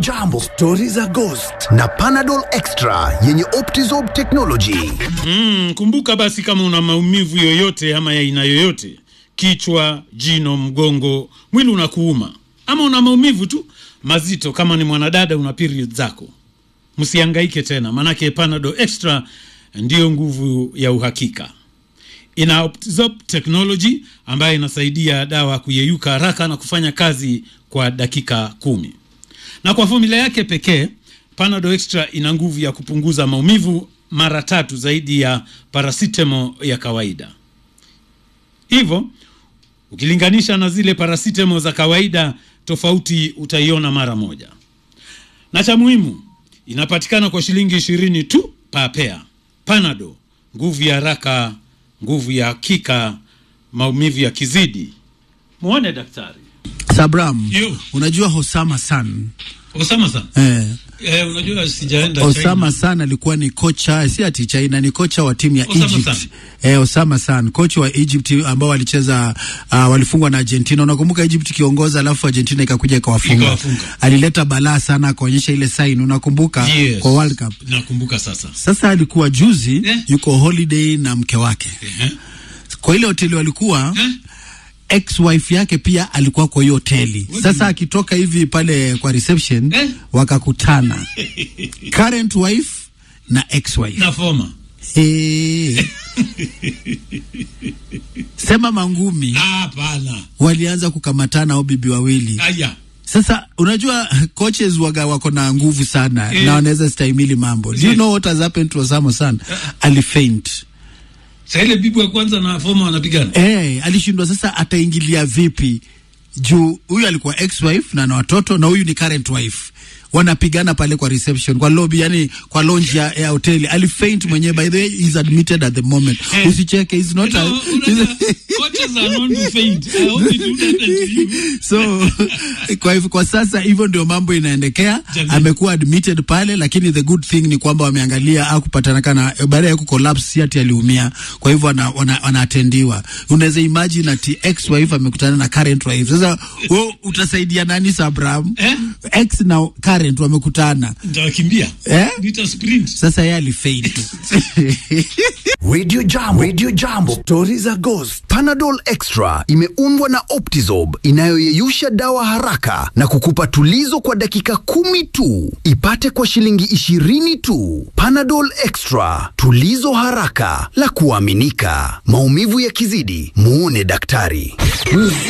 Jambo, stori za ghost na Panadol Extra yenye Optizorb technology. Mm, kumbuka basi kama una maumivu yoyote ama ya aina yoyote, kichwa, jino, mgongo, mwili unakuuma ama una maumivu tu mazito, kama ni mwanadada una period zako, msihangaike tena, manake Panadol Extra ndiyo nguvu ya uhakika. Ina Optizorb technology ambayo inasaidia dawa kuyeyuka haraka na kufanya kazi kwa dakika kumi na kwa fomula yake pekee Panadol Extra ina nguvu ya kupunguza maumivu mara tatu zaidi ya paracetamol ya kawaida. Hivyo ukilinganisha na zile paracetamol za kawaida, tofauti utaiona mara moja. Na cha muhimu, inapatikana kwa shilingi ishirini tu papea. Panadol, nguvu ya haraka, nguvu ya hakika, maumivu ya kizidi. Muone daktari. Sabram, Yo. unajua Osama San Osama sana. eh, Eh, unajua sijaenda Osama China. San alikuwa ni kocha, si ati China, ni kocha wa timu ya Osama Egypt. San. Eh, Osama San, kocha wa Egypt ambao walicheza uh, walifungwa na Argentina. Unakumbuka Egypt ikiongoza, alafu Argentina ikakuja ikawafunga. Ikawafunga. Alileta balaa sana akaonyesha ile sign, unakumbuka Yes. kwa World Cup. Nakumbuka sasa. Sasa alikuwa juzi Eh. yuko holiday na mke wake Eh, kwa ile hoteli walikuwa eh, ex-wife yake pia alikuwa kwa hiyo hoteli. What Sasa akitoka hivi pale kwa reception Eh? wakakutana current wife na ex-wife. na foma. Hey. Sema mangumi Ah, Hapana. walianza kukamatana au bibi wawili. Aya. Sasa unajua coaches waga wako na nguvu sana Eh. na wanaweza stahimili mambo. Do you Yes. know what has happened to Osama San? Alifaint. Sasa ile bibi wa kwanza na foma wanapigana. Eh, alishindwa sasa ataingilia vipi juu huyu alikuwa ex-wife na na watoto na huyu ni current wife wanapigana pale kwa reception kwa lobby yani kwa lounge ya, ya hoteli alifaint mwenyewe by the way he's admitted at the moment Eh. usicheke he's not You know, a, unajua, coaches are known to faint. I hope it wouldn't happen to you. so kwa hivyo kwa sasa hivyo ndio mambo inaendekea Jamii. amekuwa admitted pale lakini the good thing ni kwamba wameangalia au kupatanakana baada ya kucollapse si ati aliumia kwa hivyo wana, wana, wanaatendiwa unaweza imagine ati ex wife amekutana na current wife sasa wewe utasaidia nani Sabram Eh? ex na current wamekutana Nitawakimbia. Eh? Nita sprint. sasa yeye alifaint Radio Jambo, Radio Jambo, stori za ghost. Panadol Extra imeundwa na Optizorb inayoyeyusha dawa haraka na kukupa tulizo kwa dakika kumi tu. Ipate kwa shilingi ishirini tu. Panadol Extra, tulizo haraka la kuaminika. Maumivu yakizidi, muone daktari.